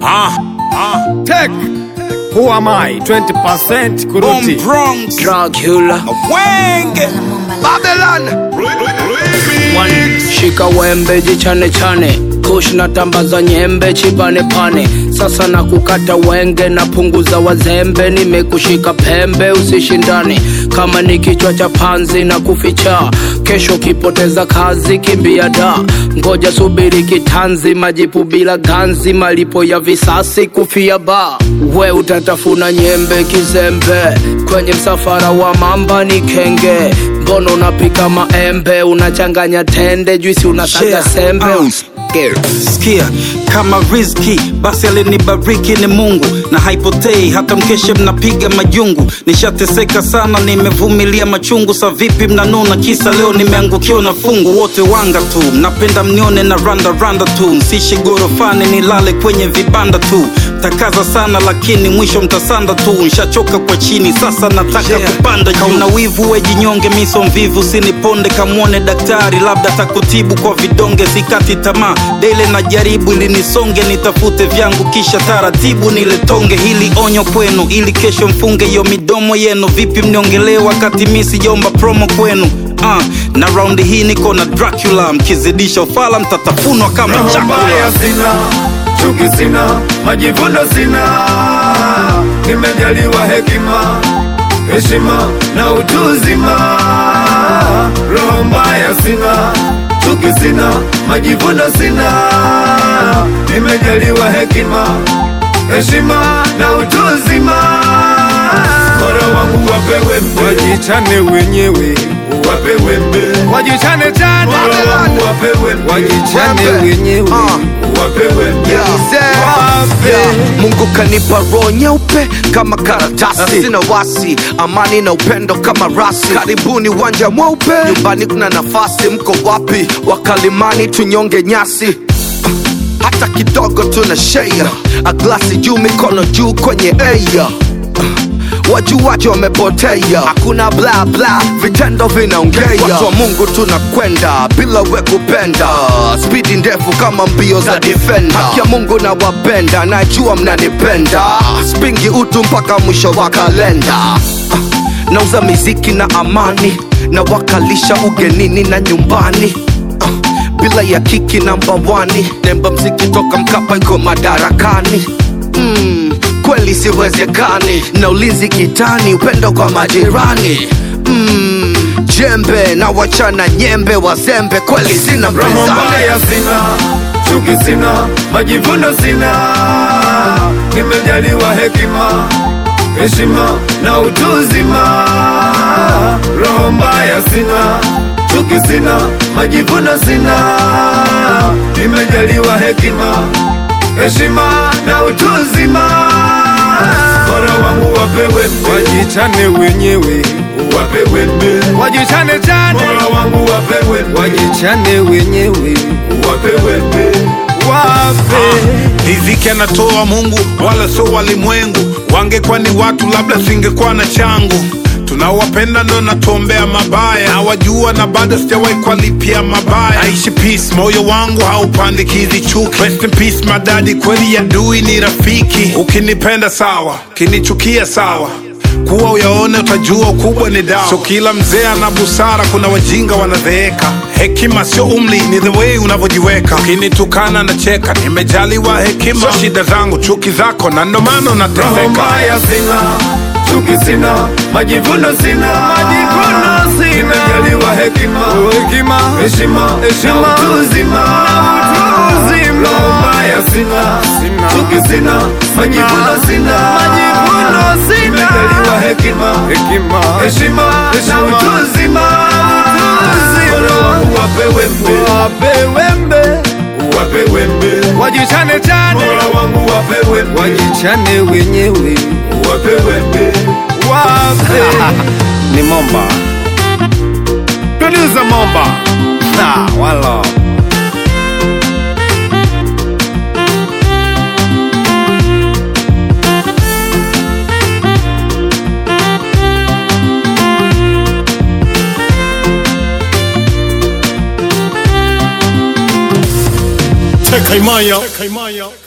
Ah, ah. Tech. Who am I? 20% Bomb kuruti. Bronx. Dracula Wenge. Babylon One, shika wembe jichane chane kush na tambaza nyembe chibane pane sasa na kukata wenge na punguza wazembe nimekushika pembe usishindane kama ni kichwa cha panzi na kuficha kesho kipoteza kazi kimbia da ngoja subiri kitanzi majipu bila ganzi malipo ya visasi kufia ba we utatafuna nyembe kizembe kwenye msafara wa mamba ni kenge mbono unapika maembe unachanganya tende juisi unasaga Yeah, sembe uh. Sikia kama rizki basi alinibariki ni Mungu na haipotei hata mkeshe mnapiga majungu. Nishateseka sana, nimevumilia machungu. Sa vipi mnanuna kisa leo nimeangukiwa na fungu? Wote wanga tu, mnapenda mnione na randa randa tu, msishi gorofani nilale kwenye vibanda tu. Takaza sana lakini mwisho mtasanda tu, nshachoka kwa chini sasa nataka Yeah. kupanda juu. Kauna wivu we jinyonge, miso mvivu siniponde, kamwone daktari labda takutibu kwa vidonge. Sikati tamaa dele na jaribu ili nisonge, nitafute vyangu kisha taratibu niletonge. Hili onyo kwenu ili kesho mfunge hiyo midomo yenu. Vipi mniongelee wakati mi sijaomba promo kwenu? Uh, na raundi hii niko na Dracula, mkizidisha ufala mtatafunwa kama Roho chakula. mbaya sina, chuki sina, majivuno sina. Nimejaliwa hekima, heshima na utu uzima. Roho mbaya sina, chuki sina, majivuno sina. Nimejaliwa hekima, heshima na utu uzima. Mola wangu wapewe mbe, wajichane wenyewe, wapewe mbe, wajichane chane. Mola wangu wapewe mbe, wajichane wenyewe, wapewe mbe, wape. Mungu kanipa roho nyeupe kama karatasi, sina wasi, amani na upendo kama rasi. Karibuni uwanja mweupe, nyumbani kuna nafasi. Mko wapi wakalimani, tunyonge nyasi hata kidogo tuna share a glasi juu mikono juu kwenye air wajuwaji wamepotea hakuna bla bla vitendo vinaongea watu wa mungu tunakwenda bila we kupenda spidi ndefu kama mbio za defender haki ya mungu na wapenda najua mnanipenda spingi utu mpaka mwisho wa kalenda nauza miziki na amani na wakalisha ugenini na nyumbani bila ya kiki namba wani nemba mziki toka mkapa iko madarakani mm, kweli siwezekani na ulinzi kitani upendo kwa majirani mm, jembe na wachana nyembe wazembe kweli sina Roho mpinzani mbaya sina, chuki sina, majivuno sina. Nimejaliwa hekima, heshima na utu uzima. Roho mbaya sina, chuki sina, majivuno sina. Nimejaliwa hekima, heshima na utu uzima. Mola wangu wapewe mbe, wajichane wenyewe, wapewe mbe, wajichane chane. Mola wangu wapewe mbe, wajichane wenyewe, wapewe mbe, wape. riziki anatoa Mungu wala sio walimwengu. Wangekuwa ni watu, labda singekuwa na changu. Tunawapenda ndo natuombea mabaya, nawajua na bado sijawahi kuwalipia mabaya. Naishi peace, moyo wangu haupandikizi chuki. Rest in peace madadi, kweli adui ni rafiki. Ukinipenda sawa, ukinichukia sawa kuwa uyaone utajua ukubwa ni dawa. Sio kila mzee ana busara, kuna wajinga wanadheeka. Hekima sio umri, ni the way unavyojiweka. Ukinitukana na cheka, nimejaliwa hekima. Sio shida zangu, chuki zako, na ndo maana Roho unateseka. mbaya sina, chuki sina, majivuno sina, majivuno sina. Nimejaliwa hekima, hekima, heshima, heshima, na utu uzima, na utu uzima. Roho mbaya sina, sina, chuki sina, majivuno sina, majivuno sina. Nimejaliwa hekima, hekima, heshima, heshima, na utu uzima, na utu uzima. Mola wangu wapewe mbe, wapewe mbe wapewe mbe, wajichane chane. Mola wangu wapewe mbe, wajichane wenyewe, wapewe mbe, wape. Ni Momba, producer Momba. Ha, wala. Tekaimaya.